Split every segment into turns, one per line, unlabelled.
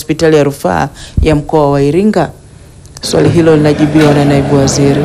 hospitali ya rufaa ya mkoa wa Iringa? Swali hilo linajibiwa na naibu waziri.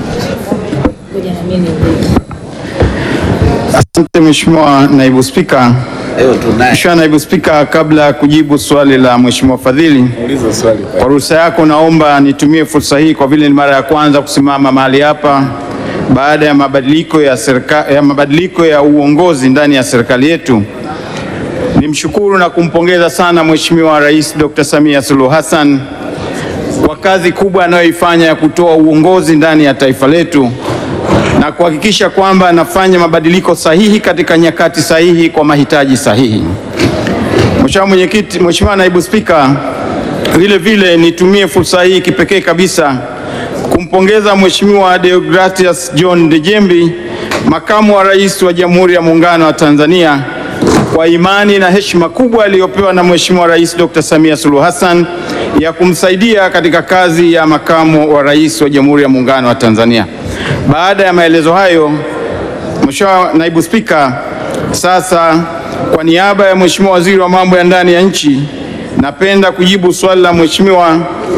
Asante Mheshimiwa Naibu Spika. Mheshimiwa Naibu Spika, kabla ya kujibu swali la Mheshimiwa Fadhili, kwa ruhusa yako naomba nitumie fursa hii kwa vile ni mara ya kwanza kusimama mahali hapa baada ya mabadiliko ya serikali, ya mabadiliko ya uongozi ndani ya serikali yetu. Nimshukuru na kumpongeza sana Mheshimiwa Rais Dr. Samia Suluhu Hassan kwa kazi kubwa anayoifanya ya kutoa uongozi ndani ya taifa letu na kuhakikisha kwamba anafanya mabadiliko sahihi katika nyakati sahihi kwa mahitaji sahihi. Mheshimiwa Mwenyekiti, Mheshimiwa Naibu Spika, vile vile nitumie fursa hii kipekee kabisa kumpongeza Mheshimiwa Deogratias John Dejembi, Makamu wa Rais wa Jamhuri ya Muungano wa Tanzania kwa imani na heshima kubwa aliyopewa na Mheshimiwa Rais Dr. Samia Suluhu Hassan ya kumsaidia katika kazi ya Makamu wa Rais wa Jamhuri ya Muungano wa Tanzania. Baada ya maelezo hayo, Mheshimiwa Naibu Spika, sasa kwa niaba ya Mheshimiwa Waziri wa Mambo ya Ndani ya Nchi, napenda kujibu swali la Mheshimiwa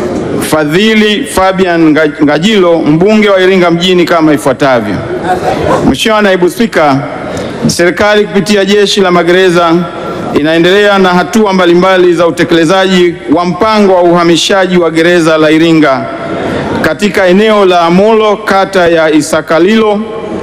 Fadhili Fabian Ngajilo, mbunge wa Iringa mjini kama ifuatavyo. Mheshimiwa Naibu Spika, serikali kupitia Jeshi la Magereza inaendelea na hatua mbalimbali za utekelezaji wa mpango wa uhamishaji wa gereza la Iringa katika eneo la Molo kata ya Isakalilo.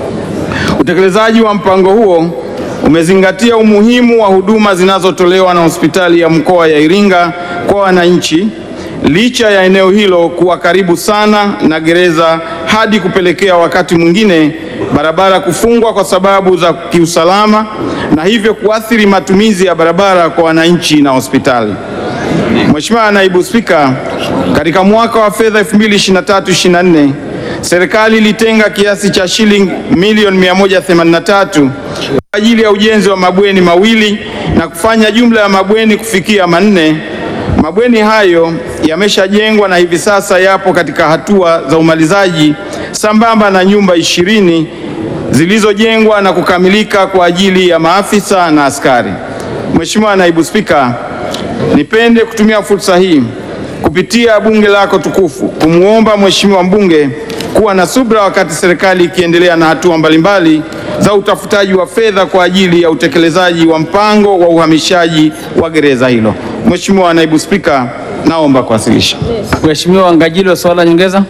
Utekelezaji wa mpango huo umezingatia umuhimu wa huduma zinazotolewa na hospitali ya mkoa ya Iringa kwa wananchi, licha ya eneo hilo kuwa karibu sana na gereza hadi kupelekea wakati mwingine barabara kufungwa kwa sababu za kiusalama na hivyo kuathiri matumizi ya barabara kwa wananchi na hospitali. Mheshimiwa Naibu Spika, katika mwaka wa fedha 2023/24 serikali ilitenga kiasi cha shilingi milioni 183 kwa ajili ya ujenzi wa mabweni mawili na kufanya jumla ya mabweni kufikia manne. Mabweni hayo yameshajengwa na hivi sasa yapo katika hatua za umalizaji sambamba na nyumba ishirini zilizojengwa na kukamilika kwa ajili ya maafisa na askari. Mheshimiwa Naibu Spika, nipende kutumia fursa hii kupitia bunge lako tukufu kumwomba Mheshimiwa mbunge kuwa na subra wakati serikali ikiendelea na hatua mbalimbali za utafutaji wa fedha kwa ajili ya utekelezaji wa mpango wa uhamishaji wa gereza hilo. Mheshimiwa Naibu Spika, naomba kuwasilisha.
Mheshimiwa Ngajilo, swali la nyongeza.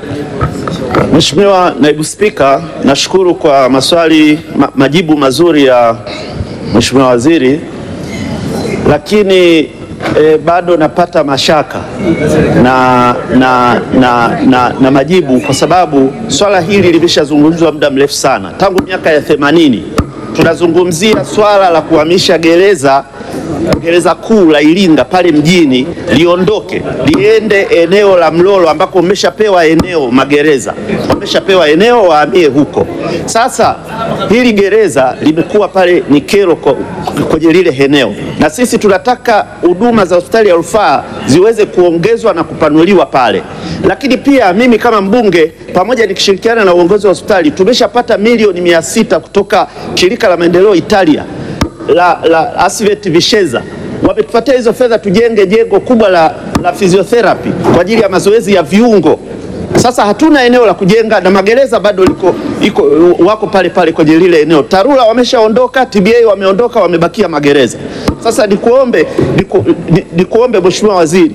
Mheshimiwa Naibu Spika, nashukuru kwa maswali ma, majibu mazuri ya Mheshimiwa Waziri, lakini e, bado napata mashaka na, na, na, na, na majibu kwa sababu swala hili limeshazungumzwa muda mrefu sana, tangu miaka ya themanini tunazungumzia swala la kuhamisha gereza gereza kuu la Iringa pale mjini liondoke liende eneo la Mlolo ambako umeshapewa eneo magereza wameshapewa eneo wahamie huko. Sasa hili gereza limekuwa pale ni kero kwenye lile eneo, na sisi tunataka huduma za hospitali ya rufaa ziweze kuongezwa na kupanuliwa pale. Lakini pia mimi kama mbunge pamoja nikishirikiana na uongozi wa hospitali tumeshapata milioni mia sita kutoka shirika la maendeleo Italia la, la Asvet Visheza wametupatia hizo fedha tujenge jengo kubwa la, la physiotherapy kwa ajili ya mazoezi ya viungo. Sasa hatuna eneo la kujenga na magereza bado liko, iko, wako pale pale kwenye lile eneo. TARURA wameshaondoka, TBA wameondoka, wamebakia magereza. Sasa nikuombe, niku, nikuombe Mheshimiwa Waziri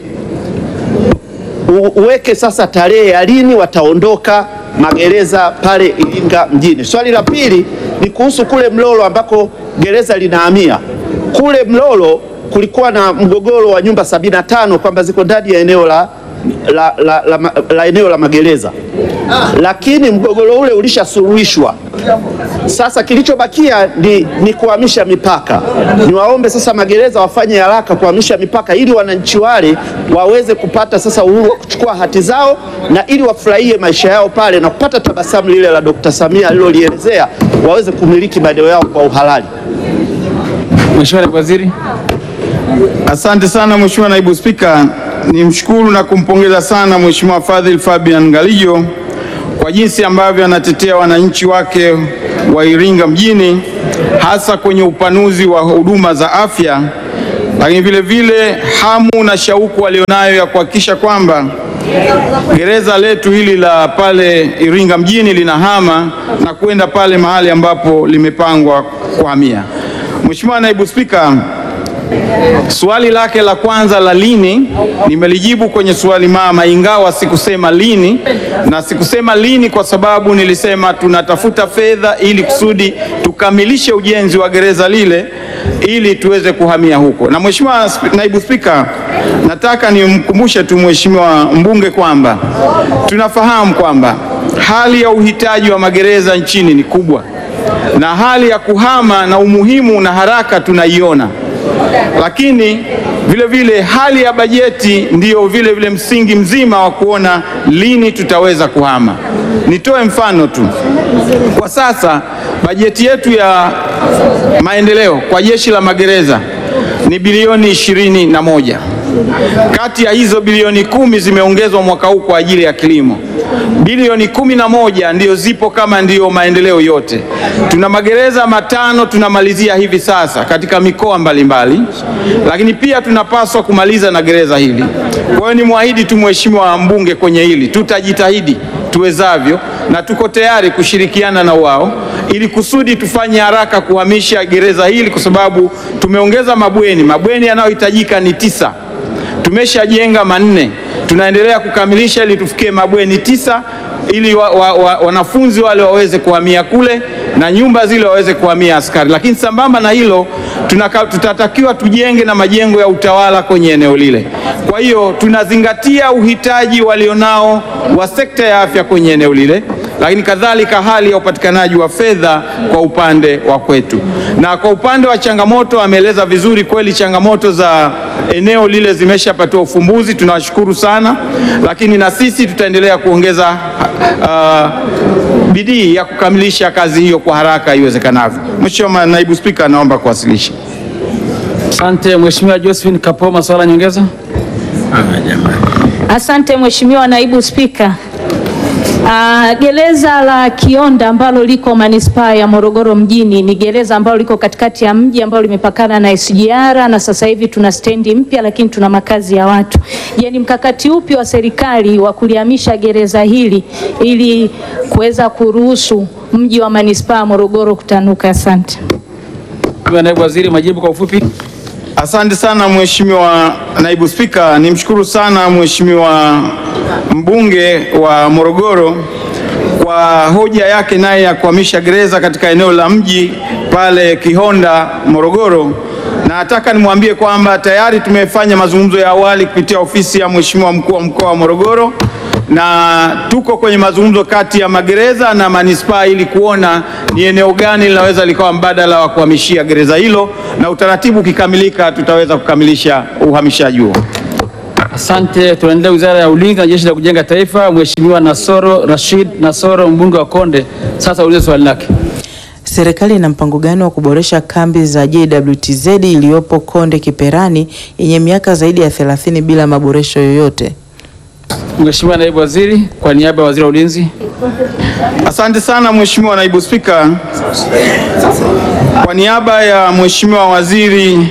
uweke sasa tarehe ya lini wataondoka magereza pale Iringa mjini. Swali la pili ni kuhusu kule Mlolo ambako gereza linahamia. Kule Mlolo kulikuwa na mgogoro wa nyumba sabini na tano kwamba ziko ndani ya eneo la, la, la, la, la, la eneo la magereza, lakini mgogoro ule ulishasuluhishwa. Sasa kilichobakia ni, ni kuhamisha mipaka. Niwaombe sasa magereza wafanye haraka kuhamisha mipaka ili wananchi wale waweze kupata sasa uhuru wa kuchukua hati zao na ili wafurahie maisha yao pale na kupata tabasamu lile la Dr. Samia alilolielezea, waweze kumiliki maeneo yao kwa uhalali.
Mheshimiwa Naibu Waziri.
Asante sana Mheshimiwa Naibu Spika, nimshukuru na kumpongeza sana Mheshimiwa Fadhili Fabian Ngalijo kwa jinsi ambavyo anatetea wananchi wake wa Iringa mjini hasa kwenye upanuzi wa huduma za afya lakini vile vile hamu na shauku walionayo ya kuhakikisha kwamba gereza letu hili la pale Iringa mjini linahama na kwenda pale mahali ambapo limepangwa kuhamia. Mheshimiwa Naibu Spika, Swali lake la kwanza la lini nimelijibu kwenye swali mama, ingawa sikusema lini, na sikusema lini kwa sababu nilisema tunatafuta fedha ili kusudi tukamilishe ujenzi wa gereza lile ili tuweze kuhamia huko. Na Mheshimiwa Naibu Spika, nataka nimkumbushe tu Mheshimiwa mbunge kwamba tunafahamu kwamba hali ya uhitaji wa magereza nchini ni kubwa na hali ya kuhama na umuhimu na haraka tunaiona lakini vile vile hali ya bajeti ndiyo vile vile msingi mzima wa kuona lini tutaweza kuhama. Nitoe mfano tu. Kwa sasa bajeti yetu ya maendeleo kwa jeshi la magereza ni bilioni ishirini na moja. Kati ya hizo bilioni kumi zimeongezwa mwaka huu kwa ajili ya kilimo. Bilioni kumi na moja ndiyo zipo kama ndiyo maendeleo yote. Tuna magereza matano tunamalizia hivi sasa katika mikoa mbalimbali, lakini pia tunapaswa kumaliza na gereza hili. Kwa hiyo ni mwahidi tu Mheshimiwa mbunge kwenye hili, tutajitahidi tuwezavyo na tuko tayari kushirikiana na wao ili kusudi tufanye haraka kuhamisha gereza hili, kwa sababu tumeongeza mabweni. Mabweni yanayohitajika ni tisa tumeshajenga manne, tunaendelea kukamilisha ili tufikie mabweni tisa ili wa, wa, wa, wanafunzi wale waweze kuhamia kule na nyumba zile waweze kuhamia askari. Lakini sambamba na hilo tunaka, tutatakiwa tujenge na majengo ya utawala kwenye eneo lile. Kwa hiyo tunazingatia uhitaji walionao wa sekta ya afya kwenye eneo lile, lakini kadhalika hali ya upatikanaji wa fedha kwa upande wa kwetu. Na kwa upande wa changamoto, ameeleza vizuri kweli, changamoto za eneo lile zimeshapatiwa ufumbuzi, tunawashukuru sana, lakini na sisi tutaendelea kuongeza uh, bidii ya kukamilisha kazi hiyo kwa haraka iwezekanavyo. Mheshimiwa Naibu Spika, naomba kuwasilisha.
Asante Mheshimiwa Josephine Kapoma, swala nyongeza.
Asante Mheshimiwa Naibu Spika. Uh, gereza la Kionda ambalo liko manispaa ya Morogoro mjini ni gereza ambalo liko katikati ya mji ambalo limepakana na SGR na sasa hivi tuna stendi mpya, lakini tuna makazi ya watu. Je, ni mkakati upi wa serikali wa kulihamisha gereza hili ili kuweza kuruhusu mji wa manispaa ya Morogoro kutanuka? Asante.
Mheshimiwa Naibu Waziri, majibu kwa ufupi.
Asante sana Mheshimiwa Naibu Spika, nimshukuru sana Mheshimiwa mbunge wa Morogoro kwa hoja yake naye ya kuhamisha gereza katika eneo la mji pale Kihonda Morogoro, na nataka nimwambie kwamba tayari tumefanya mazungumzo ya awali kupitia ofisi ya Mheshimiwa mkuu wa mkoa wa Morogoro na tuko kwenye mazungumzo kati ya magereza na manispaa ili kuona ni eneo gani linaweza likawa mbadala wa kuhamishia gereza hilo, na utaratibu ukikamilika tutaweza kukamilisha uhamishaji huo.
Asante. Tunaendelea Wizara ya Ulinzi na Jeshi la Kujenga Taifa. Mheshimiwa Nasoro Rashid Nasoro, mbunge wa Konde, sasa ulize swali lake.
Serikali ina mpango gani wa kuboresha kambi za JWTZ iliyopo Konde Kiperani yenye miaka zaidi ya 30 bila maboresho yoyote?
Mheshimiwa Naibu Waziri, kwa niaba ya Waziri wa Ulinzi.
Asante sana Mheshimiwa Naibu Spika. Kwa niaba ya Mheshimiwa Waziri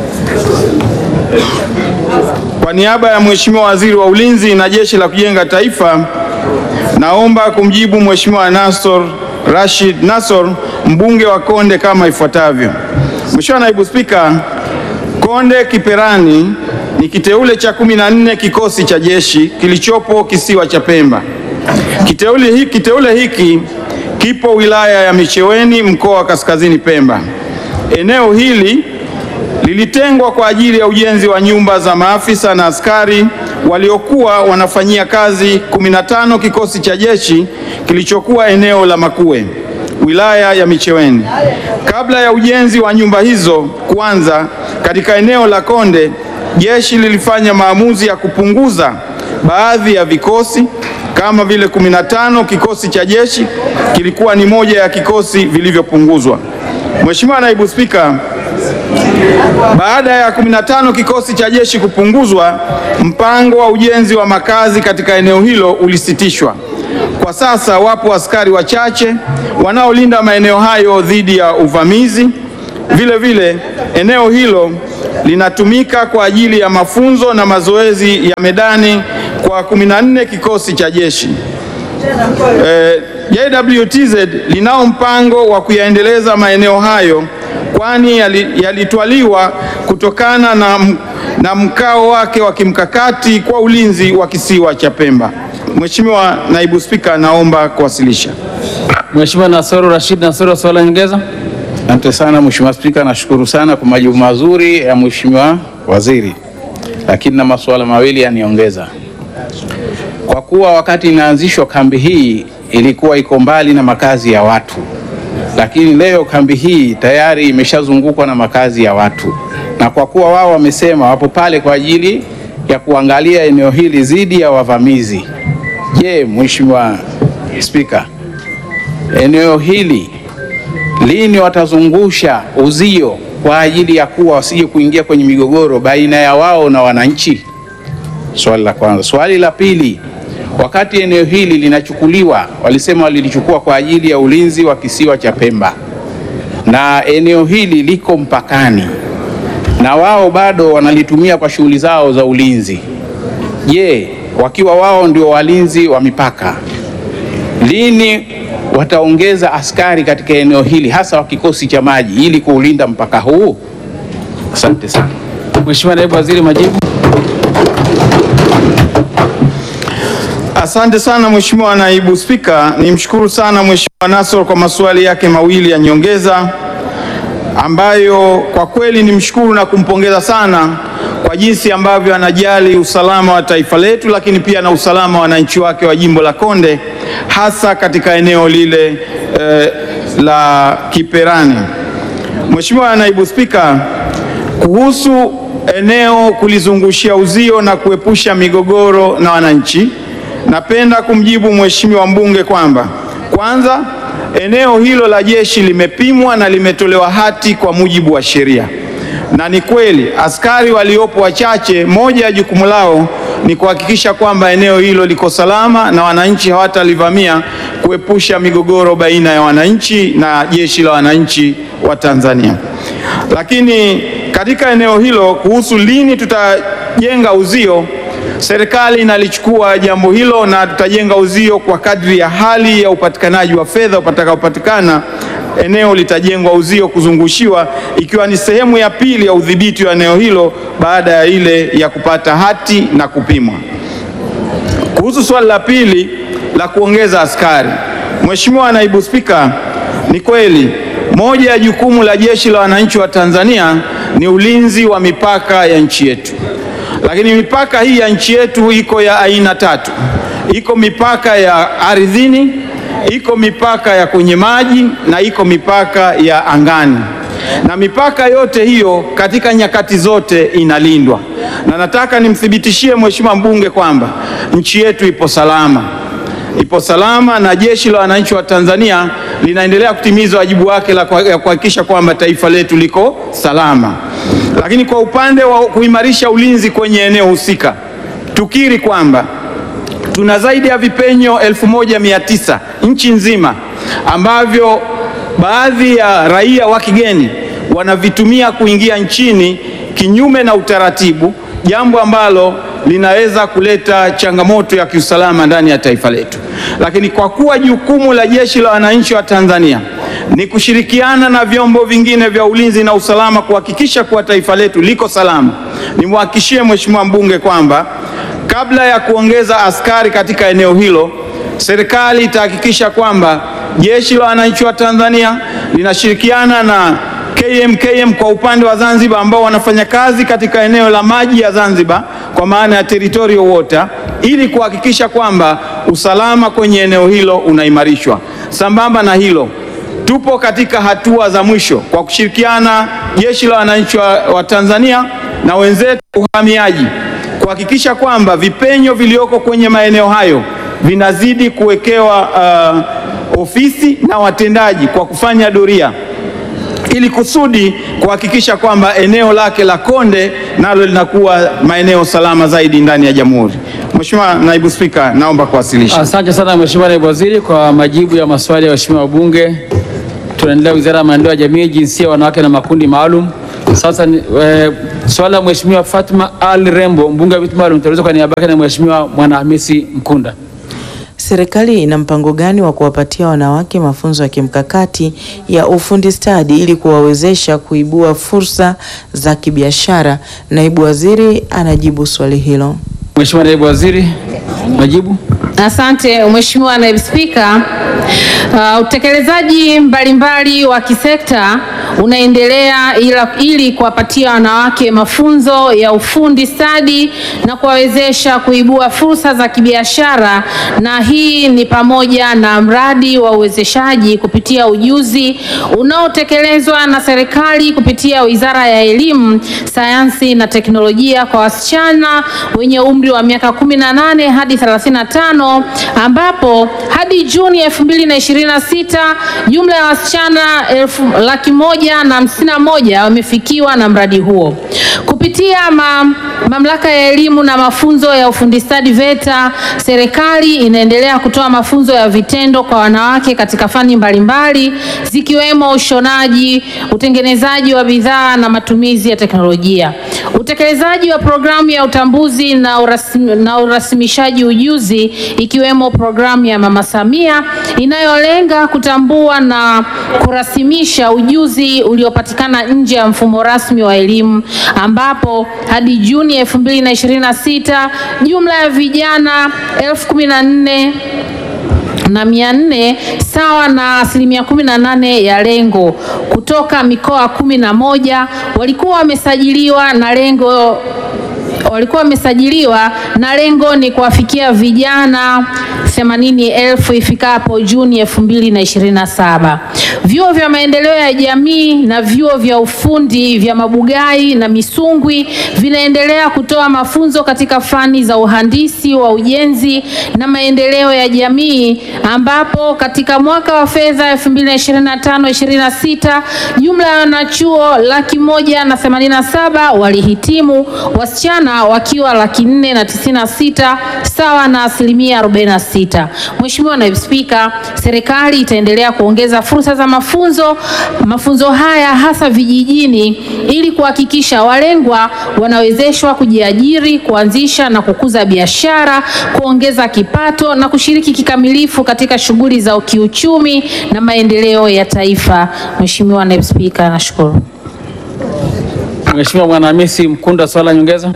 Kwa niaba ya Mheshimiwa Waziri wa Ulinzi na Jeshi la Kujenga Taifa, naomba kumjibu Mheshimiwa Nasor Rashid Nasor, mbunge wa Konde kama ifuatavyo. Mheshimiwa Naibu Spika, Konde Kiperani ni kiteule cha kumi na nne kikosi cha jeshi kilichopo kisiwa cha Pemba. Kiteule hiki, kiteule hiki kipo wilaya ya Micheweni mkoa wa Kaskazini Pemba. Eneo hili lilitengwa kwa ajili ya ujenzi wa nyumba za maafisa na askari waliokuwa wanafanyia kazi 15 kikosi cha jeshi kilichokuwa eneo la Makuwe, wilaya ya Micheweni. Kabla ya ujenzi wa nyumba hizo kuanza katika eneo la Konde, jeshi lilifanya maamuzi ya kupunguza baadhi ya vikosi kama vile 15 kikosi cha jeshi kilikuwa ni moja ya kikosi vilivyopunguzwa. Mheshimiwa Naibu Spika, baada ya 15 kikosi cha jeshi kupunguzwa, mpango wa ujenzi wa makazi katika eneo hilo ulisitishwa. Kwa sasa wapo askari wachache wanaolinda maeneo hayo dhidi ya uvamizi. Vile vile eneo hilo linatumika kwa ajili ya mafunzo na mazoezi ya medani kwa 14 kikosi cha jeshi. Eh, JWTZ linao mpango wa kuyaendeleza maeneo hayo kwani yali- yalitwaliwa kutokana na, m- na mkao wake wa kimkakati kwa ulinzi wa kisiwa cha Pemba. Mheshimiwa Naibu Spika, naomba kuwasilisha.
Mheshimiwa Nasoro Rashid Nasoro, swali la nyongeza.
Asante sana Mheshimiwa Spika, nashukuru sana kwa majibu mazuri ya Mheshimiwa Waziri, lakini na masuala mawili yaniongeza. Kwa kuwa wakati inaanzishwa kambi hii ilikuwa iko mbali na makazi ya watu, lakini leo kambi hii tayari imeshazungukwa na makazi ya watu, na kwa kuwa wao wamesema wapo pale kwa ajili ya kuangalia eneo hili dhidi ya wavamizi, je, Mheshimiwa Spika, eneo hili lini watazungusha uzio kwa ajili ya kuwa wasije kuingia kwenye migogoro baina ya wao na wananchi? Swali la kwanza. Swali la pili, wakati eneo hili linachukuliwa, walisema walilichukua kwa ajili ya ulinzi wa kisiwa cha Pemba, na eneo hili liko mpakani na wao bado wanalitumia kwa shughuli zao za ulinzi. Je, wakiwa wao ndio walinzi wa mipaka, lini wataongeza askari katika eneo hili hasa wa kikosi cha maji ili kuulinda mpaka huu? Asante sana.
Mheshimiwa Naibu Waziri, majibu.
Asante sana Mheshimiwa Naibu Spika, nimshukuru sana Mheshimiwa Nassor kwa maswali yake mawili ya nyongeza ambayo kwa kweli nimshukuru na kumpongeza sana kwa jinsi ambavyo anajali usalama wa taifa letu, lakini pia na usalama wa wananchi wake wa jimbo la Konde, hasa katika eneo lile eh, la Kiperani. Mheshimiwa Naibu Spika, kuhusu eneo kulizungushia uzio na kuepusha migogoro na wananchi, napenda kumjibu Mheshimiwa mbunge kwamba kwanza, eneo hilo la jeshi limepimwa na limetolewa hati kwa mujibu wa sheria, na ni kweli askari waliopo wachache, moja ya jukumu lao ni kuhakikisha kwamba eneo hilo liko salama na wananchi hawatalivamia, kuepusha migogoro baina ya wananchi na jeshi la wananchi wa Tanzania. Lakini katika eneo hilo, kuhusu lini tutajenga uzio, serikali inalichukua jambo hilo na tutajenga uzio kwa kadri ya hali ya upatikanaji wa fedha utakaopatikana. Eneo litajengwa uzio kuzungushiwa, ikiwa ni sehemu ya pili ya udhibiti wa eneo hilo baada ya ile ya kupata hati na kupimwa. Kuhusu swali la pili la kuongeza askari, Mheshimiwa Naibu Spika, ni kweli moja ya jukumu la Jeshi la Wananchi wa Tanzania ni ulinzi wa mipaka ya nchi yetu, lakini mipaka hii ya nchi yetu iko ya aina tatu. Iko mipaka ya ardhini, iko mipaka ya kwenye maji na iko mipaka ya angani na mipaka yote hiyo katika nyakati zote inalindwa, na nataka nimthibitishie Mheshimiwa mbunge kwamba nchi yetu ipo salama, ipo salama, na Jeshi la Wananchi wa Tanzania linaendelea kutimiza wajibu wake la kuhakikisha kwamba taifa letu liko salama. Lakini kwa upande wa kuimarisha ulinzi kwenye eneo husika, tukiri kwamba tuna zaidi ya vipenyo elfu moja mia tisa nchi nzima ambavyo baadhi ya raia wa kigeni wanavitumia kuingia nchini kinyume na utaratibu, jambo ambalo linaweza kuleta changamoto ya kiusalama ndani ya taifa letu. Lakini kwa kuwa jukumu la Jeshi la Wananchi wa Tanzania ni kushirikiana na vyombo vingine vya ulinzi na usalama kuhakikisha kuwa taifa letu liko salama, nimwahakikishie Mheshimiwa mbunge kwamba kabla ya kuongeza askari katika eneo hilo, serikali itahakikisha kwamba Jeshi la Wananchi wa Tanzania linashirikiana na KMKM kwa upande wa Zanzibar ambao wanafanya kazi katika eneo la maji ya Zanzibar kwa maana ya territorial water ili kuhakikisha kwamba usalama kwenye eneo hilo unaimarishwa. Sambamba na hilo, tupo katika hatua za mwisho kwa kushirikiana Jeshi la Wananchi wa, wa Tanzania na wenzetu uhamiaji kuhakikisha kwamba vipenyo vilioko kwenye maeneo hayo vinazidi kuwekewa uh, ofisi na watendaji kwa kufanya doria ili kusudi kuhakikisha kwamba eneo lake la Konde nalo linakuwa maeneo salama zaidi ndani ya Jamhuri. Mheshimiwa Naibu Spika, naomba kuwasilisha.
Asante sana Mheshimiwa Naibu Waziri kwa majibu ya maswali ya waheshimiwa wabunge. Tunaendelea Wizara ya Maendeleo ya Jamii, Jinsia, Wanawake na Makundi Maalum. Sasa ni, e, swali la Mheshimiwa Fatma Ali Rembo, mbunge wa viti maalum, itaulizwa kwa niaba yake na Mheshimiwa Mwanahamisi Mkunda.
Serikali ina mpango gani wa kuwapatia wanawake mafunzo ya kimkakati ya ufundi stadi ili kuwawezesha kuibua fursa za kibiashara? Naibu Waziri anajibu swali hilo.
Mheshimiwa Naibu Waziri, majibu.
Asante Mheshimiwa Naibu Spika. Uh, utekelezaji mbalimbali wa kisekta unaendelea ila, ili kuwapatia wanawake mafunzo ya ufundi stadi na kuwawezesha kuibua fursa za kibiashara, na hii ni pamoja na mradi wa uwezeshaji kupitia ujuzi unaotekelezwa na serikali kupitia Wizara ya Elimu, Sayansi na Teknolojia kwa wasichana wenye umri wa miaka 18 hadi 35 ambapo hadi Juni 2026 jumla ya wasichana elfu laki moja na hamsini na moja wamefikiwa na mradi huo. Kupitia ma, mamlaka ya elimu na mafunzo ya ufundi stadi VETA, serikali inaendelea kutoa mafunzo ya vitendo kwa wanawake katika fani mbalimbali zikiwemo ushonaji, utengenezaji wa bidhaa na matumizi ya teknolojia. Utekelezaji wa programu ya utambuzi na, urasmi, na urasimishaji ujuzi ikiwemo programu ya Mama Samia inayolenga kutambua na kurasimisha ujuzi uliopatikana nje ya mfumo rasmi wa elimu ambapo hadi Juni 2026 jumla ya vijana elfu kumi na nne na mia nne sawa na asilimia kumi na nane ya lengo kutoka mikoa kumi na moja walikuwa wamesajiliwa na lengo walikuwa wamesajiliwa na lengo ni kuwafikia vijana themanini elfu ifikapo Juni elfu mbili na ishirini na saba. Vyuo vya maendeleo ya jamii na vyuo vya ufundi vya Mabugai na Misungwi vinaendelea kutoa mafunzo katika fani za uhandisi wa ujenzi na maendeleo ya jamii ambapo katika mwaka wa fedha 2025/26 jumla ya wanachuo laki moja na themanini na saba walihitimu, wasichana wakiwa laki nne na tisini na sita sawa na asilimia 46. Mheshimiwa Naibu Spika, serikali itaendelea kuongeza fursa za mafunzo mafunzo haya hasa vijijini ili kuhakikisha walengwa wanawezeshwa kujiajiri, kuanzisha na kukuza biashara, kuongeza kipato na kushiriki kikamilifu katika shughuli za kiuchumi na maendeleo ya taifa. Mheshimiwa Naibu Spika, nashukuru.
Mheshimiwa Mwanahamisi Mkunda, swali la nyongeza.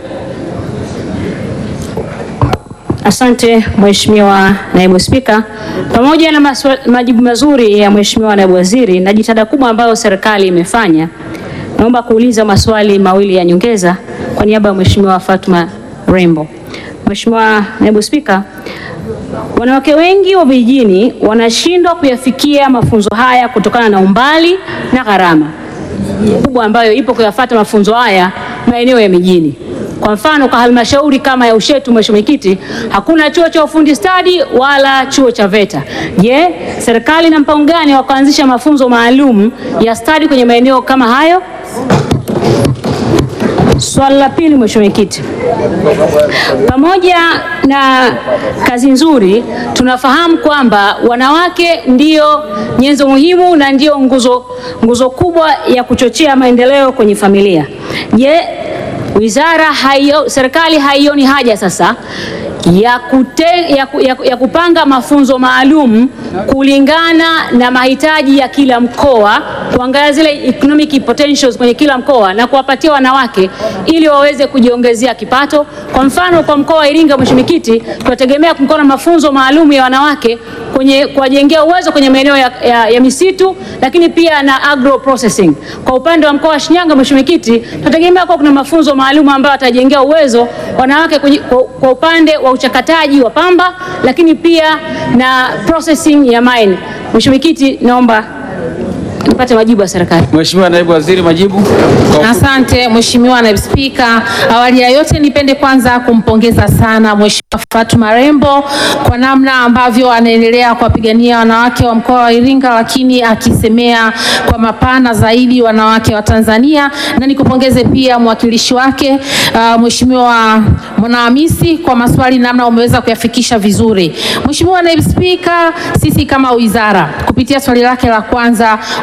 Asante Mheshimiwa Naibu Spika, pamoja na maswa, majibu mazuri ya Mheshimiwa Naibu Waziri na jitihada kubwa ambayo serikali imefanya, naomba kuuliza maswali mawili ya nyongeza kwa niaba ya Mheshimiwa Fatma Rembo. Mheshimiwa Naibu Spika, wanawake wengi wa vijijini wanashindwa kuyafikia mafunzo haya kutokana na umbali na gharama kubwa ambayo ipo kuyafuata mafunzo haya maeneo ya mijini. Kwa mfano kwa halmashauri kama ya Ushetu, Mheshimiwa Mwenyekiti, hakuna chuo cha ufundi stadi wala chuo cha VETA. Je, serikali ina mpango gani wa kuanzisha mafunzo maalum ya stadi kwenye maeneo kama hayo? Swali la pili, Mheshimiwa Mwenyekiti, pamoja na kazi nzuri, tunafahamu kwamba wanawake ndio nyenzo muhimu na ndio nguzo, nguzo kubwa ya kuchochea maendeleo kwenye familia. Je, wizara haio, serikali haioni haja sasa ya, kute, ya, ku- ya, ku- ya kupanga mafunzo maalum kulingana na mahitaji ya kila mkoa, kuangalia zile economic potentials kwenye kila mkoa na kuwapatia wanawake ili waweze kujiongezea kipato. Kwa mfano kwa mkoa wa Iringa, Mheshimiwa Mwenyekiti, tunategemea kuwa na mafunzo maalum ya wanawake kwenye kuwajengea uwezo kwenye maeneo ya, ya, ya misitu lakini pia na agro processing. Kwa upande wa mkoa wa Shinyanga, Mheshimiwa Mwenyekiti, tunategemea kuwa kuna mafunzo maalum ambayo watajengea uwezo wanawake kwenye, kwa, kwa upande wa uchakataji wa pamba lakini pia na processing ya mine. Mheshimiwa Mwenyekiti, naomba nipate majibu ya serikali.
Mheshimiwa Naibu Waziri, majibu. Kwa-
Asante Mheshimiwa Naibu Spika. Awali ya yote nipende kwanza kumpongeza sana Mheshimiwa Fatuma Rembo kwa namna ambavyo anaendelea kuwapigania wanawake wa mkoa wa Iringa, lakini akisemea kwa mapana zaidi wanawake wa Tanzania, na nikupongeze pia mwakilishi wake uh, Mheshimiwa Mwanahamisi kwa maswali namna umeweza kuyafikisha vizuri. Mheshimiwa Naibu Spika, sisi kama wizara kupitia swali lake la kwanza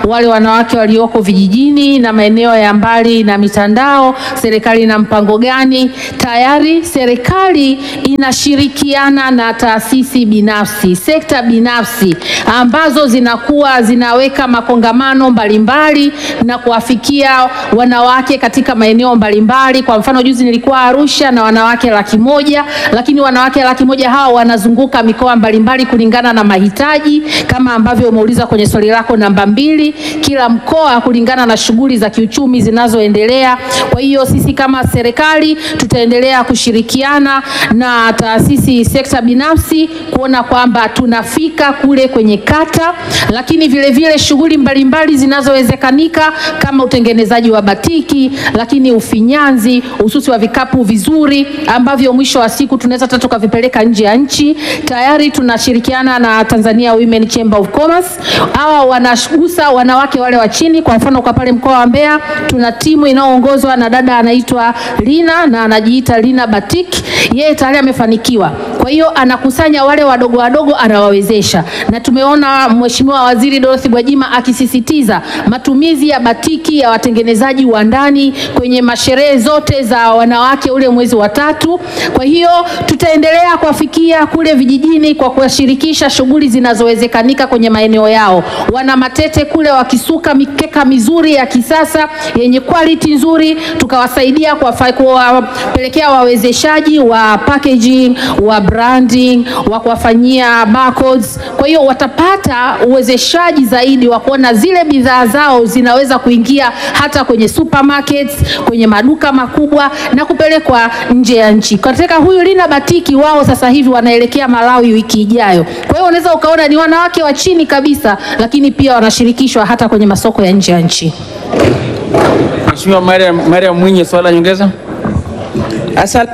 wale wanawake walioko vijijini na maeneo ya mbali na mitandao, serikali ina mpango gani? Tayari serikali inashirikiana na taasisi binafsi, sekta binafsi ambazo zinakuwa zinaweka makongamano mbalimbali na kuwafikia wanawake katika maeneo mbalimbali. Kwa mfano, juzi nilikuwa Arusha na wanawake laki moja, lakini wanawake laki moja hawa wanazunguka mikoa mbalimbali kulingana na mahitaji, kama ambavyo umeuliza kwenye swali lako namba mbili, kila mkoa kulingana na shughuli za kiuchumi zinazoendelea. Kwa hiyo sisi kama serikali tutaendelea kushirikiana na taasisi sekta binafsi kuona kwamba tunafika kule kwenye kata, lakini vile vile shughuli mbalimbali zinazowezekanika kama utengenezaji wa batiki, lakini ufinyanzi, ususi wa vikapu vizuri ambavyo mwisho wa siku tunaweza hata tukavipeleka nje ya nchi. Tayari tunashirikiana na Tanzania Women Chamber of Commerce, hawa wanagusa wanawake wale wa chini. Kwa mfano kwa pale mkoa wa Mbeya tuna timu inayoongozwa na dada anaitwa Lina na anajiita Lina Batik, yeye tayari amefanikiwa. Kwa hiyo anakusanya wale wadogo wadogo, anawawezesha, na tumeona Mheshimiwa Waziri Dorothy Gwajima akisisitiza matumizi ya batiki ya watengenezaji wa ndani kwenye masherehe zote za wanawake ule mwezi wa tatu. Kwa hiyo tutaendelea kuwafikia kule vijijini kwa kuwashirikisha shughuli zinazowezekanika kwenye maeneo yao. Wana Matete kule wakisuka mikeka mizuri ya kisasa yenye quality nzuri, tukawasaidia kuwafa- kuwapelekea wawezeshaji wa packaging, wa branding, wa kuwafanyia barcodes. Kwa hiyo watapata uwezeshaji zaidi wa kuona zile bidhaa zao zinaweza kuingia hata kwenye supermarkets, kwenye maduka makubwa na kupelekwa nje ya nchi. Katika huyu Lina Batiki wao sasa hivi wanaelekea Malawi wiki ijayo. Kwa hiyo unaweza ukaona ni wanawake wa chini kabisa, lakini pia wanashirikishwa hata kwenye masoko ya nje ya nchi.
Mheshimiwa Mariam, Mariam Mwinyi, swali la nyongeza.
Asante.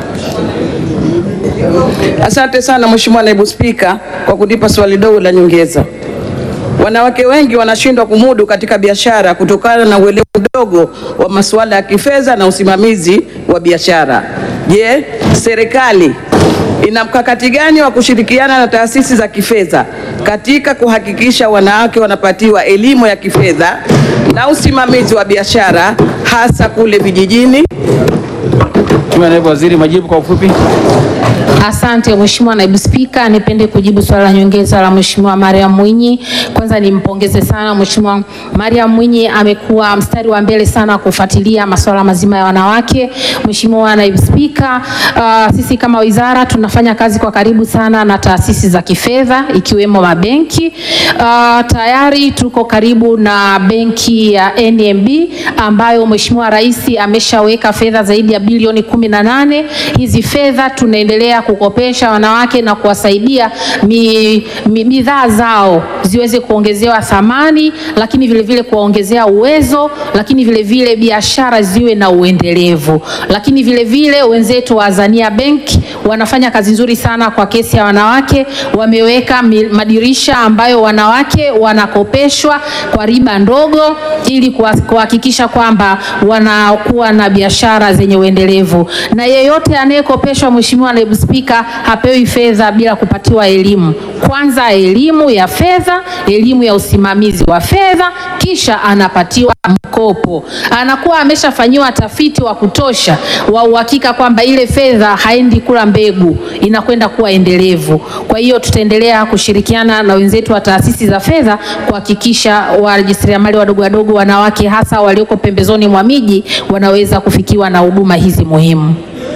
Asante sana Mheshimiwa Naibu Spika kwa kunipa swali dogo la nyongeza. Wanawake wengi wanashindwa kumudu katika biashara kutokana na uelewa mdogo wa masuala ya kifedha na usimamizi wa biashara. Je, serikali ina mkakati gani wa kushirikiana na taasisi za kifedha katika kuhakikisha wanawake wanapatiwa elimu ya kifedha na usimamizi wa biashara hasa kule vijijini?
Mheshimiwa Naibu Waziri, majibu kwa ufupi.
Asante Mheshimiwa Naibu Spika, nipende kujibu swali la nyongeza la Mheshimiwa Mariam Mwinyi. Kwanza nimpongeze sana Mheshimiwa Mariam Mwinyi, amekuwa mstari wa mbele sana kufuatilia masuala mazima ya wanawake. Mheshimiwa Naibu Spika, uh, sisi kama wizara tunafanya kazi kwa karibu sana na taasisi za kifedha ikiwemo mabenki. Uh, tayari tuko karibu na benki ya NMB ambayo Mheshimiwa Rais ameshaweka fedha zaidi ya bilioni kumi na nane. Hizi fedha tunaendelea kukopesha wanawake na kuwasaidia mi- mi- bidhaa zao ziweze kuongezewa thamani, lakini vile vile kuwaongezea uwezo, lakini vile vile biashara ziwe na uendelevu. Lakini vile vile wenzetu wa Azania Bank wanafanya kazi nzuri sana kwa kesi ya wanawake, wameweka mi- madirisha ambayo wanawake wanakopeshwa kwa riba ndogo ili kuha- kuhakikisha kwamba wanakuwa na biashara zenye uendelevu. Na yeyote anayekopeshwa, Mheshimiwa Naibu Spika, hapewi fedha bila kupatiwa elimu. Kwanza elimu ya fedha, elimu ya usimamizi wa fedha, kisha anapatiwa mkopo. Anakuwa ameshafanyiwa tafiti wa kutosha wa uhakika kwamba ile fedha haendi kula mbegu, inakwenda kuwa endelevu. Kwa hiyo tutaendelea kushirikiana na wenzetu wa taasisi za fedha kuhakikisha wajasiriamali wadogo wadogo, wanawake hasa walioko pembezoni mwa miji wanaweza kufikiwa na huduma hizi muhimu.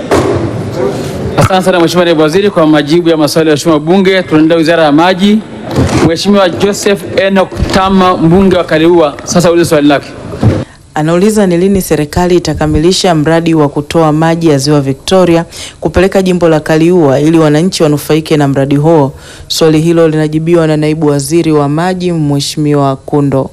Asante sana Mheshimiwa Naibu Waziri kwa majibu ya maswali ya Mheshimiwa Bunge. Tunaendelea Wizara ya Maji. Mheshimiwa Joseph Enoch Tama, mbunge wa Kaliua, sasa ulize swali lake.
Anauliza ni lini serikali itakamilisha mradi wa kutoa maji ya Ziwa Victoria kupeleka jimbo la Kaliua ili wananchi wanufaike na mradi huo. Swali hilo linajibiwa na naibu waziri wa maji Mheshimiwa Kundo.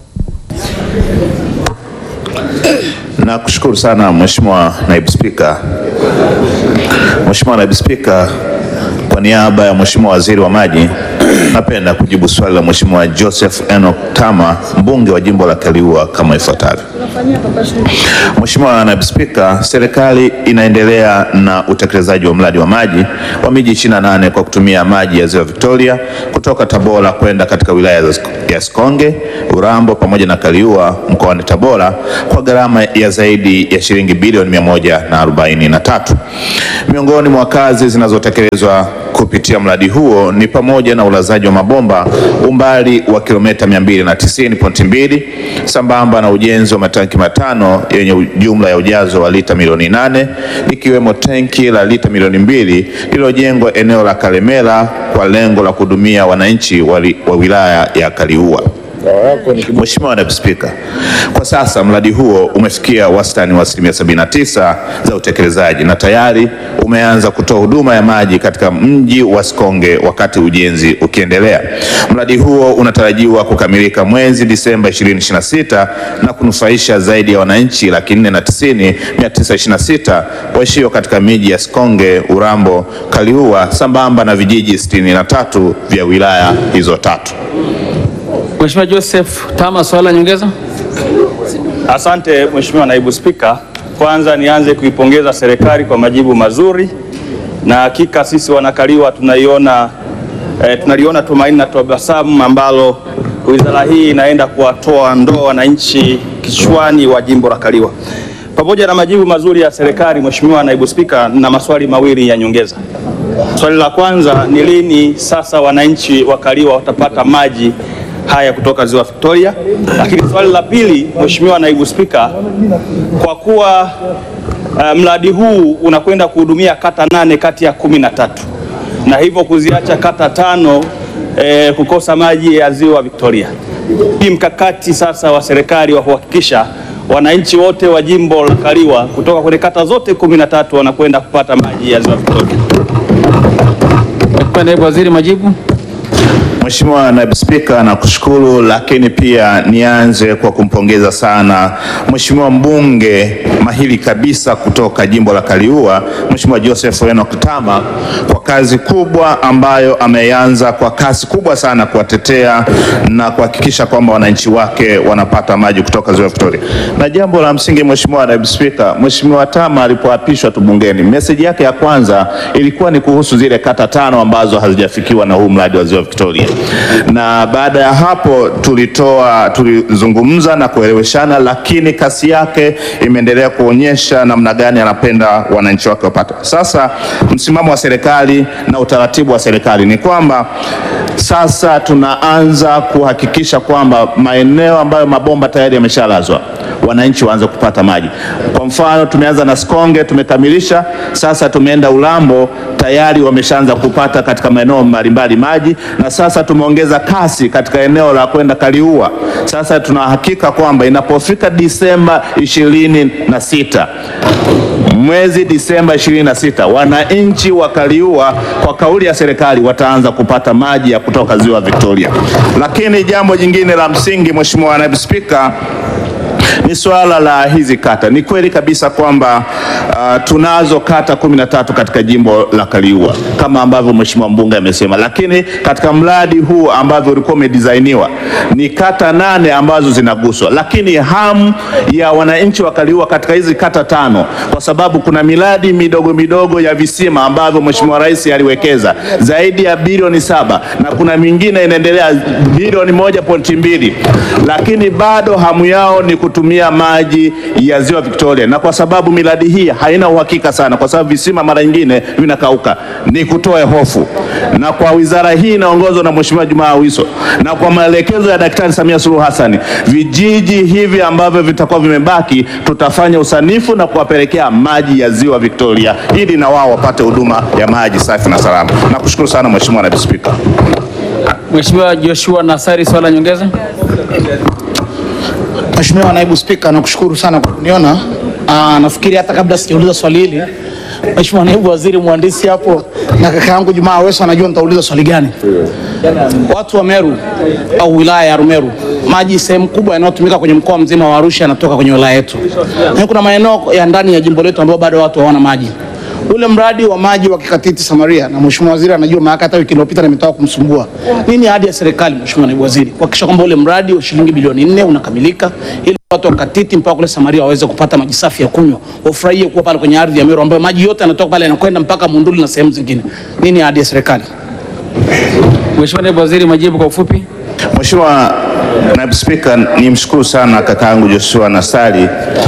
Nakushukuru sana Mheshimiwa Naibu Spika. Mheshimiwa Naibu Spika, kwa niaba ya Mheshimiwa Waziri wa Maji napenda kujibu swali la Mheshimiwa Joseph Enoch Tama, mbunge wa jimbo la Kaliua kama ifuatavyo. Mheshimiwa Naibu Spika, serikali inaendelea na utekelezaji wa mradi wa maji wa miji 28 kwa kutumia maji ya Ziwa Victoria kutoka Tabora kwenda katika wilaya za ya Sikonge, Urambo pamoja na Kaliua mkoani Tabora kwa gharama ya zaidi ya shilingi bilioni 143. Miongoni mwa kazi zinazotekelezwa kupitia mradi huo ni pamoja na ulazaji wa mabomba umbali wa kilomita 290.2 sambamba na ujenzi wa matanki matano yenye jumla ya ujazo wa lita milioni nane likiwemo tenki la lita milioni mbili lililojengwa eneo la Kalemera kwa lengo la kuhudumia wananchi wa li- wa wilaya ya Kaliua. Mheshimiwa Naibu Spika, kwa sasa mradi huo umefikia wastani wa asilimia 79 za utekelezaji na tayari umeanza kutoa huduma ya maji katika mji wa Sikonge wakati ujenzi ukiendelea. Mradi huo unatarajiwa kukamilika mwezi Disemba 2026 na kunufaisha zaidi ya wananchi laki nne na tisini mia tisa ishirini na sita waishio katika miji ya Sikonge, Urambo, Kaliua sambamba na vijiji 63 vya wilaya hizo tatu.
Mheshimiwa Joseph Tama, swali la nyongeza.
Asante Mheshimiwa Naibu Spika, kwanza nianze kuipongeza serikali kwa majibu mazuri, na hakika sisi wanakaliwa tunaiona eh, tunaliona tumaini na tabasamu ambalo wizara hii inaenda kuwatoa ndoo wananchi kichwani wa jimbo la Kaliwa. Pamoja na majibu mazuri ya serikali, Mheshimiwa Naibu Spika, na maswali mawili ya nyongeza. Swali la kwanza ni lini sasa wananchi wa Kaliwa watapata maji haya kutoka Ziwa Victoria? Lakini swali la pili, Mheshimiwa Naibu Spika, kwa kuwa uh, mradi huu unakwenda kuhudumia kata nane kati ya kumi na tatu na hivyo kuziacha kata tano eh, kukosa maji ya Ziwa Victoria. Hii mkakati sasa wa serikali wa kuhakikisha wananchi wote wa jimbo la Kaliwa kutoka kwenye kata zote kumi na tatu wanakwenda kupata maji ya Ziwa Victoria.
Mheshimiwa Naibu Waziri, majibu.
Mheshimiwa Naibu Spika, nakushukuru, lakini pia nianze kwa kumpongeza sana Mheshimiwa mbunge mahiri kabisa kutoka jimbo la Kaliua, Mheshimiwa Joseph Enoch Tama kwa kazi kubwa ambayo ameanza kwa kasi kubwa sana kuwatetea na kuhakikisha kwamba wananchi wake wanapata maji kutoka Ziwa Victoria. Na jambo la msingi, Mheshimiwa Naibu Spika, Mheshimiwa Tama alipoapishwa tu bungeni, meseji yake ya kwanza ilikuwa ni kuhusu zile kata tano ambazo hazijafikiwa na huu mradi wa Ziwa Victoria na baada ya hapo tulitoa tulizungumza na kueleweshana, lakini kasi yake imeendelea kuonyesha namna gani anapenda wananchi wake wapate. Sasa msimamo wa serikali na utaratibu wa serikali ni kwamba sasa tunaanza kuhakikisha kwamba maeneo ambayo mabomba tayari yameshalazwa wananchi waanze kupata maji. Kwa mfano tumeanza na Sikonge tumekamilisha, sasa tumeenda Ulambo tayari wameshaanza kupata katika maeneo mbalimbali maji, na sasa tumeongeza kasi katika eneo la kwenda Kaliua. Sasa tunahakika kwamba inapofika Disemba ishirini na sita mwezi Disemba 26 wananchi wa Kaliua kwa kauli ya serikali wataanza kupata maji ya kutoka Ziwa Victoria. Lakini jambo jingine la msingi, Mheshimiwa Naibu Spika, ni swala la hizi kata. Ni kweli kabisa kwamba uh, tunazo kata kumi na tatu katika jimbo la Kaliua kama ambavyo Mheshimiwa mbunge amesema, lakini katika mradi huu ambavyo ulikuwa umedisainiwa ni kata nane ambazo zinaguswa, lakini hamu ya wananchi wa Kaliua katika hizi kata tano, kwa sababu kuna miradi midogo midogo ya visima ambavyo Mheshimiwa Rais aliwekeza zaidi ya bilioni saba na kuna mingine inaendelea bilioni moja pointi mbili, lakini bado hamu yao ni kutumia maji ya Ziwa Victoria, na kwa sababu miradi hii haina uhakika sana, kwa sababu visima mara nyingine vinakauka, ni kutoe hofu. Na kwa wizara hii inaongozwa na Mheshimiwa Jumaa Awiso na kwa maelekezo ya Daktari Samia Suluhu Hassan, vijiji hivi ambavyo vitakuwa vimebaki tutafanya usanifu na kuwapelekea maji ya Ziwa Victoria ili na wao wapate huduma ya maji safi na salama. Nakushukuru sana Mheshimiwa Naibu Spika.
Mheshimiwa Joshua Nassari, swali la nyongeza.
Mheshimiwa Naibu Spika, nakushukuru sana kwa kuniona. Aa, nafikiri hata kabla sijauliza swali hili, Mheshimiwa Naibu Waziri Mhandisi hapo na kaka yangu Jumaa Aweso anajua nitauliza swali gani. Watu wa Meru au wilaya ya Rumeru, maji sehemu kubwa yanayotumika kwenye mkoa mzima wa Arusha yanatoka kwenye wilaya yetu, lakini kuna maeneo ya ndani ya jimbo letu ambayo bado watu hawana maji. ule mradi wa maji wa Kikatiti Samaria, na mheshimiwa waziri anajua, maana hata wiki iliyopita nimetoka kumsumbua. Nini ahadi ya serikali, mheshimiwa naibu waziri, kuhakikisha kwamba ule mradi wa shilingi bilioni nne unakamilika ili watu wa Katiti mpaka kule Samaria waweze kupata maji safi ya kunywa, wafurahie kuwa pale kwenye ardhi ya Meru ambayo maji yote yanatoka pale yanakwenda mpaka Munduli na sehemu zingine. Nini ahadi ya serikali?
Mheshimiwa Naibu Waziri, majibu kwa ufupi.
Mheshimiwa Naibu Spika, nimshukuru sana kakaangu Joshua Nassari,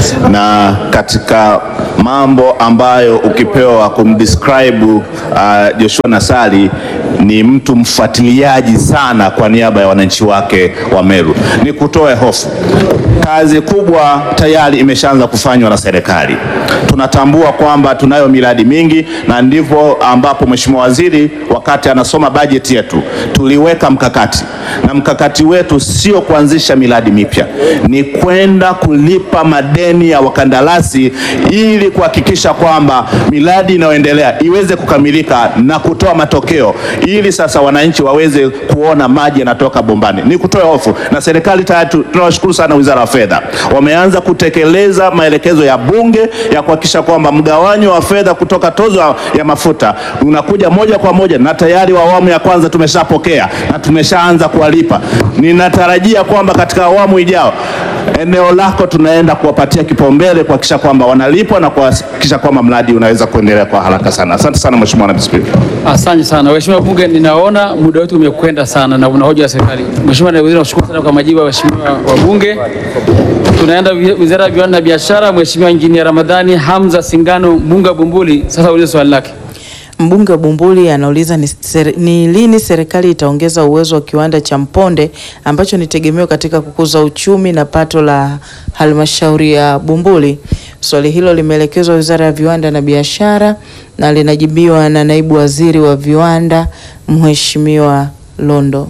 na katika mambo ambayo ukipewa kumdescribe uh, Joshua Nassari ni mtu mfuatiliaji sana kwa niaba ya wananchi wake wa Meru. Ni kutoe hofu, kazi kubwa tayari imeshaanza kufanywa na serikali. Tunatambua kwamba tunayo miradi mingi, na ndivyo ambapo Mheshimiwa Waziri wakati anasoma bajeti yetu tuliweka mkakati, na mkakati wetu sio kuanzisha miradi mipya, ni kwenda kulipa madeni ya wakandarasi ili kuhakikisha kwamba miradi inayoendelea iweze kukamilika na kutoa matokeo, ili sasa wananchi waweze kuona maji yanatoka bombani. Ni kutoa hofu, na serikali tayari tu- tunawashukuru sana Wizara ya Fedha, wameanza kutekeleza maelekezo ya Bunge ya kuhakikisha kwamba mgawanyo wa fedha kutoka tozo ya mafuta unakuja moja kwa moja, na tayari wa awamu ya kwanza tumeshapokea na tumeshaanza kuwalipa. Ninatarajia kwamba katika awamu ijao eneo lako tunaenda kuwapatia kipaumbele kuhakikisha kwamba wanalipwa na kuhakikisha kwamba mradi unaweza kuendelea kwa haraka sana. Asante sana Mheshimiwa Naibu Spika.
Asante sana Mheshimiwa Bunge, ninaona muda wetu umekwenda sana na una hoja ya serikali. Mheshimiwa Naibu Waziri, nakushukuru sana kwa majibu ya Waheshimiwa wabunge. Tunaenda wi- Wizara ya Viwanda na Biashara, Mheshimiwa Injinia Ramadhani Hamza Singano, mbunge wa Bumbuli, sasa ulize swali lake.
Mbunge wa Bumbuli anauliza ni, seri, ni lini serikali itaongeza uwezo wa kiwanda cha Mponde ambacho ni tegemeo katika kukuza uchumi na pato la halmashauri ya Bumbuli. Swali hilo limeelekezwa Wizara ya Viwanda na Biashara na linajibiwa na Naibu Waziri wa Viwanda Mheshimiwa Londo.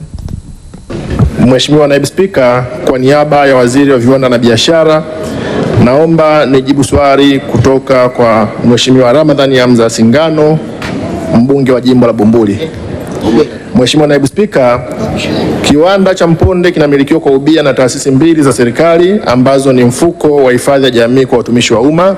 Mheshimiwa Naibu Spika, kwa niaba ya Waziri wa Viwanda na Biashara, naomba nijibu swali kutoka kwa Mheshimiwa Ramadhani Hamza Singano, mbunge wa jimbo la Bumbuli. Mheshimiwa Naibu Spika, kiwanda cha Mponde kinamilikiwa kwa ubia na taasisi mbili za serikali ambazo ni mfuko wa hifadhi ya jamii kwa watumishi wa umma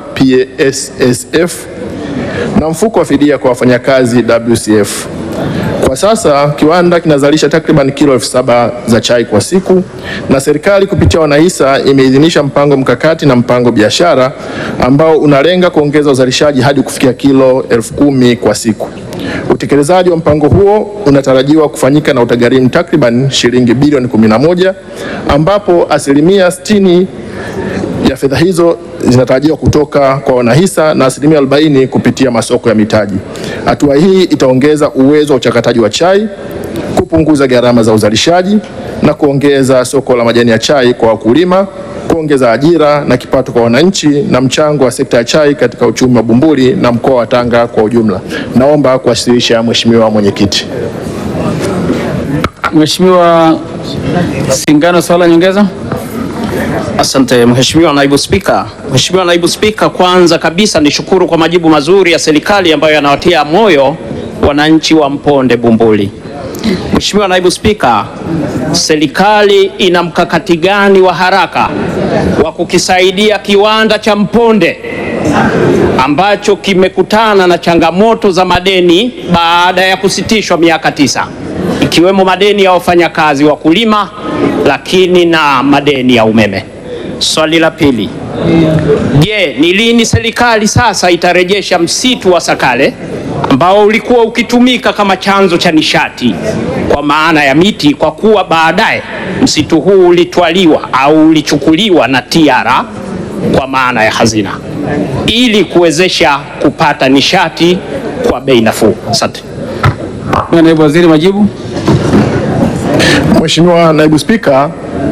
PSSF na mfuko wa fidia kwa wafanyakazi WCF. Kwa sasa kiwanda kinazalisha takriban kilo elfu saba za chai kwa siku, na serikali kupitia wanahisa imeidhinisha mpango mkakati na mpango biashara ambao unalenga kuongeza uzalishaji hadi kufikia kilo elfu kumi kwa siku. Utekelezaji wa mpango huo unatarajiwa kufanyika na utagharimu takriban shilingi bilioni 11 ambapo asilimia 60 ya fedha hizo zinatarajiwa kutoka kwa wanahisa na asilimia 40 kupitia masoko ya mitaji. Hatua hii itaongeza uwezo wa uchakataji wa chai, kupunguza gharama za uzalishaji na kuongeza soko la majani ya chai kwa wakulima, kuongeza ajira na kipato kwa wananchi na mchango wa sekta ya chai katika uchumi wa Bumbuli na mkoa wa Tanga kwa ujumla. Naomba kuwasilisha Mheshimiwa Mwenyekiti.
Mheshimiwa Singano, swali la nyongeza.
Asante Mheshimiwa Naibu Spika. Mheshimiwa Naibu Spika, kwanza kabisa nishukuru kwa majibu mazuri ya serikali ambayo yanawatia moyo wananchi wa Mponde Bumbuli. Mheshimiwa Naibu Spika, serikali ina mkakati gani wa haraka wa kukisaidia kiwanda cha Mponde ambacho kimekutana na changamoto za madeni baada ya kusitishwa miaka tisa ikiwemo madeni ya wafanyakazi wakulima, lakini na madeni ya umeme. Swali la pili, je, ni lini serikali sasa itarejesha msitu wa Sakale ambao ulikuwa ukitumika kama chanzo cha nishati kwa maana ya miti, kwa kuwa baadaye msitu huu ulitwaliwa au ulichukuliwa na TIARA kwa maana ya hazina ili kuwezesha kupata nishati kwa bei nafuu. Asante.
Naibu Waziri, majibu.
Mheshimiwa Naibu Spika,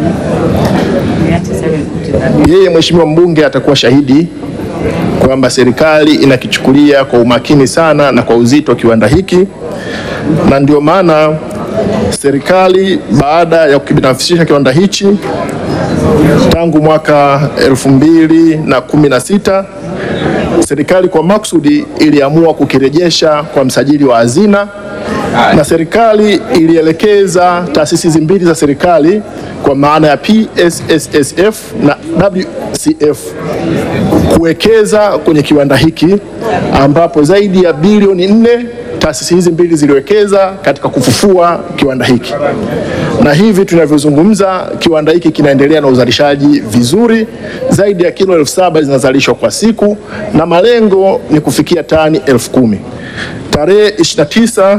yeye Mheshimiwa mbunge atakuwa shahidi kwamba serikali inakichukulia kwa umakini sana na kwa uzito kiwanda hiki, na ndio maana serikali baada ya kukibinafsisha kiwanda hichi tangu mwaka elfu mbili na kumi na sita serikali kwa makusudi iliamua kukirejesha kwa msajili wa hazina na serikali ilielekeza taasisi hizi mbili za serikali kwa maana ya PSSSF na WCF kuwekeza kwenye kiwanda hiki ambapo zaidi ya bilioni nne taasisi hizi mbili ziliwekeza katika kufufua kiwanda hiki, na hivi tunavyozungumza kiwanda hiki kinaendelea na uzalishaji vizuri. Zaidi ya kilo elfu saba zinazalishwa kwa siku na malengo ni kufikia tani elfu kumi. Tarehe 29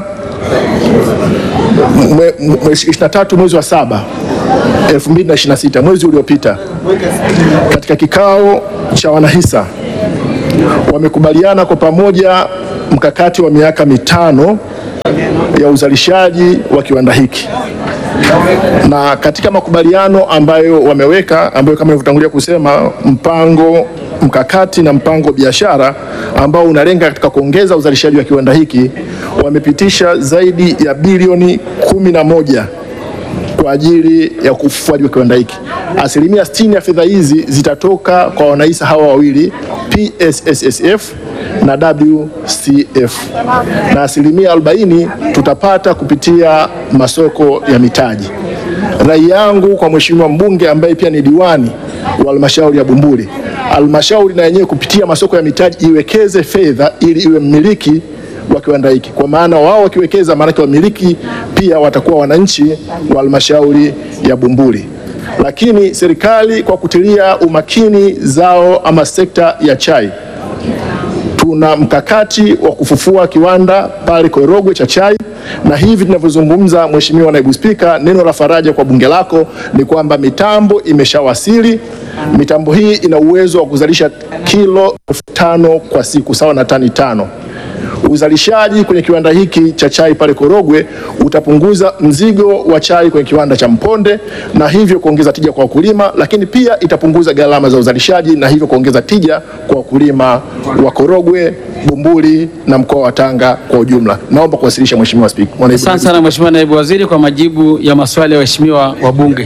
mwe- mwe- 23 mwezi wa saba 2026 mwezi uliopita, katika kikao cha wanahisa wamekubaliana kwa pamoja mkakati wa miaka mitano ya uzalishaji wa kiwanda hiki, na katika makubaliano ambayo wameweka, ambayo kama nilivyotangulia kusema, mpango mkakati na mpango biashara ambao unalenga katika kuongeza uzalishaji wa kiwanda hiki, wamepitisha zaidi ya bilioni kumi na moja kwa ajili ya ufufuaji wa kiwanda hiki. Asilimia 60 ya fedha hizi zitatoka kwa wanahisa hawa wawili PSSSF na WCF, na asilimia 40 tutapata kupitia masoko ya mitaji. Rai yangu kwa mheshimiwa mbunge ambaye pia ni diwani wa halmashauri ya Bumbuli, halmashauri na yenyewe kupitia masoko ya mitaji iwekeze fedha ili iwe mmiliki wa kiwanda hiki, kwa maana wao wakiwekeza, maanake wamiliki pia watakuwa wananchi wa halmashauri ya Bumbuli. Lakini serikali kwa kutilia umakini zao ama sekta ya chai, tuna mkakati wa kufufua kiwanda pale Korogwe cha chai, na hivi tunavyozungumza, Mheshimiwa Naibu Spika, neno la faraja kwa bunge lako ni kwamba mitambo imeshawasili. Mitambo hii ina uwezo wa kuzalisha kilo elfu tano kwa siku sawa na tani tano. Uzalishaji kwenye kiwanda hiki cha chai pale Korogwe utapunguza mzigo wa chai kwenye kiwanda cha Mponde na hivyo kuongeza tija kwa wakulima, lakini pia itapunguza gharama za uzalishaji na hivyo kuongeza tija kwa wakulima wa Korogwe, Bumbuli na mkoa wa Tanga kwa ujumla. Naomba kuwasilisha Mheshimiwa Spika.
Asante sana Mheshimiwa Naibu Waziri kwa majibu ya maswali ya waheshimiwa wabunge.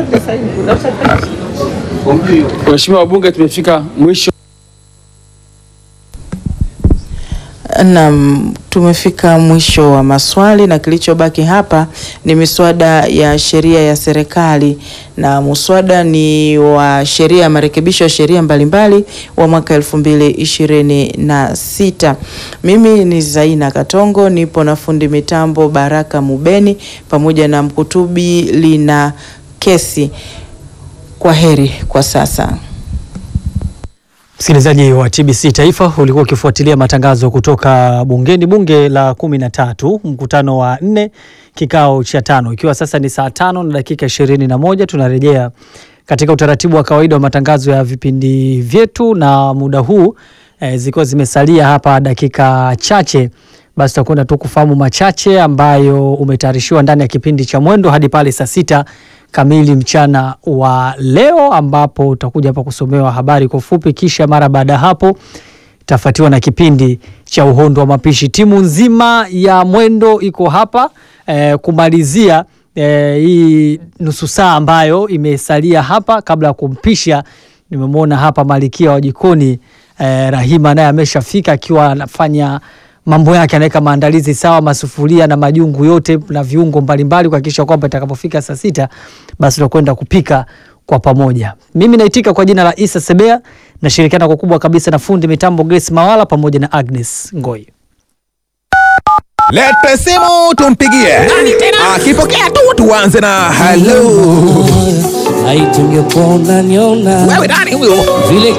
Waheshimiwa wabunge, tumefika mwisho
Naam, tumefika mwisho wa maswali na kilichobaki hapa ni miswada ya sheria ya serikali, na muswada ni wa sheria ya marekebisho ya sheria mbalimbali wa mwaka elfu mbili ishirini na sita. Mimi ni Zaina Katongo, nipo na fundi mitambo Baraka Mubeni pamoja na mkutubi Lina Kesi. Kwa heri kwa sasa.
Msikilizaji wa TBC Taifa, ulikuwa ukifuatilia matangazo kutoka bungeni, bunge la kumi na tatu, mkutano wa nne, kikao cha tano, ikiwa sasa ni saa tano na dakika ishirini na moja. Tunarejea katika utaratibu wa kawaida wa matangazo ya vipindi vyetu, na muda huu eh, zikiwa zimesalia hapa dakika chache, basi tutakwenda tu kufahamu machache ambayo umetayarishiwa ndani ya kipindi cha Mwendo hadi pale saa sita kamili mchana wa leo, ambapo utakuja hapa kusomewa habari kwa ufupi, kisha mara baada ya hapo itafuatiwa na kipindi cha uhondo wa mapishi. Timu nzima ya Mwendo iko hapa eh, kumalizia eh, hii nusu saa ambayo imesalia hapa kabla ya kumpisha. Nimemwona hapa malikia wa jikoni eh, Rahima naye ameshafika akiwa anafanya mambo yake, anaweka maandalizi sawa, masufuria na majungu yote na viungo mbalimbali kuhakikisha kwamba itakapofika saa sita basi tutakwenda kupika kwa pamoja. Mimi naitika kwa jina la Isa Sebea, nashirikiana kwa kubwa kabisa na fundi mitambo Grace Mawala pamoja na Agnes Ngoi.
Lete simu tumpigie. Akipokea tu tuanze na hello.
Haitungekuwa unaniona
Wewe nani huyo?
vile